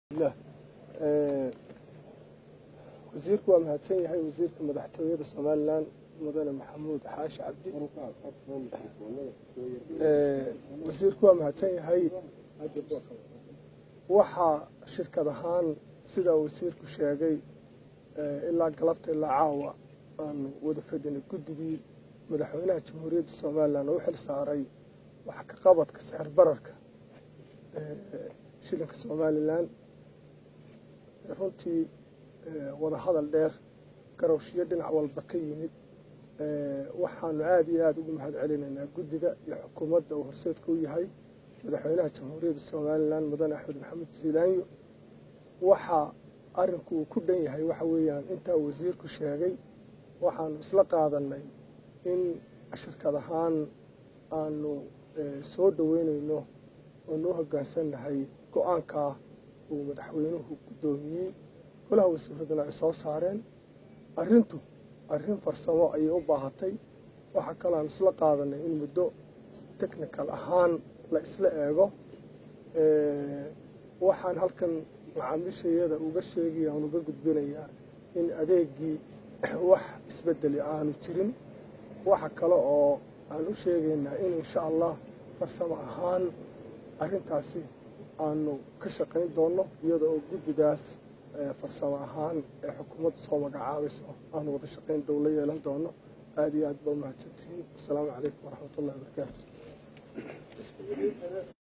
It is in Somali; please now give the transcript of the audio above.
lah wasiirku waa mahadsan yahay wasiirka madaxtooyada somalilan mudane maxamuud xaashi cabdi wasiirku waa mahadsan yahay waxaa shirkad ahaan sidaa wasiirku sheegay ilaa galabta ilaa caawa aanu wada fadhinay guddigii madaxweynaha jamhuuriyadda somalilan oo u xil saaray wax ka qabadka sixir bararka shilinka somalilan runtii wada hadal dheer garowshiyo dhinac walba ka yimid waxaanu aada iyo aada ugu mahad celinaynaa guddiga iyo xukuumadda uu horseedka u yahay madaxweynaha jamhuuriyadda somalilan mudane axmed maxamed ziilaanyo waxaa arinku uu ku dhan yahay waxa weeyaan intaa wasiirku sheegay waxaanu isla qaadanay in shirkad ahaan aanu soo dhoweynayno oonu u hoggaansannahay go-aankaa uu madaxweynuhu guddoomiyey golaha wasiiraduna ay soo saareen arrintu arrin farsamo ayay u baahatay waxaa kaloo aan isla qaadanay in muddo technical ahaan la isla eego waxaan halkan macaamiishayada uga sheegaya aan uga gudbinayaa in adeegii wax isbedeli aanu jirin waxa kale oo aan u sheegaynaa in insha allah farsamo ahaan arrintaasi aanu ka shaqayn doonno iyada oo guddigaas farsamo ahaan ee xukuumadda soo magacaabayso aanu wada shaqayn dowla yeelan doono aada iyo aad ba umahadsantihiin wasalaamu calaykum waraxmat ullahi wabarakaatu